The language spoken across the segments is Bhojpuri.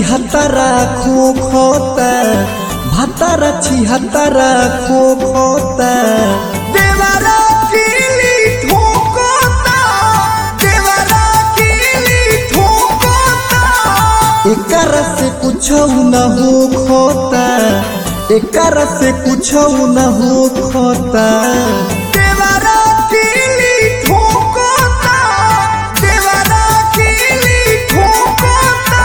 छिहत्तरा खो खोता भातारा छिहत्तरा खो खोता देवरा कीली ठोकोता देवरा कीली ठोकोता एकर से कुछ न हो खोता एकर से कुछ न हो खोता देवरा कीली ठोकोता देवरा कीली ठोकोता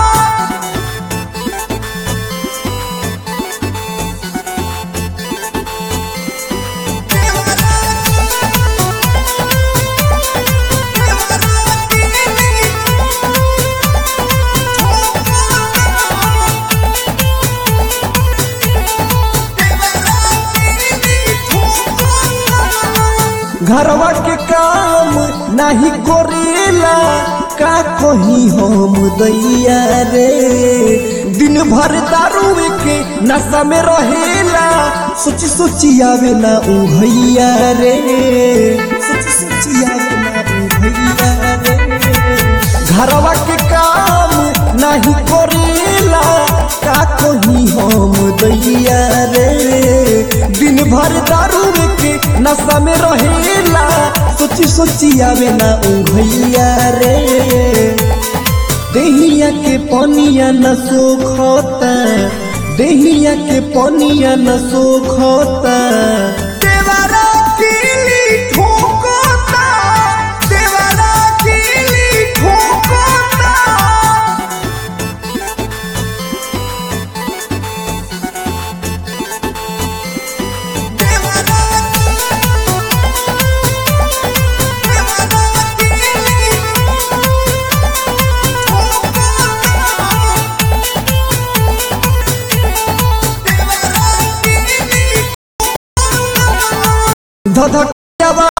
घरवा के काम नाही करेला का कही हम दैया रे दिन भर दारू के नशा में रहेला सोची सोची आवे ना उ भैया रे सोची सोची आवे ना उ भैया रे घरवा के काम नाही करेला का कही हम दैया रे दिन भर दारू के नशा में रहेला सोची सोची आवे ना उ भैया रे देहिया के पनिया न सोखता देहिया के पनिया न सोखता देवरा कीली ठोकोता देवरा कीली ठोकोता देवरा देवरा कीली ठोकोता देवरा कीली धधक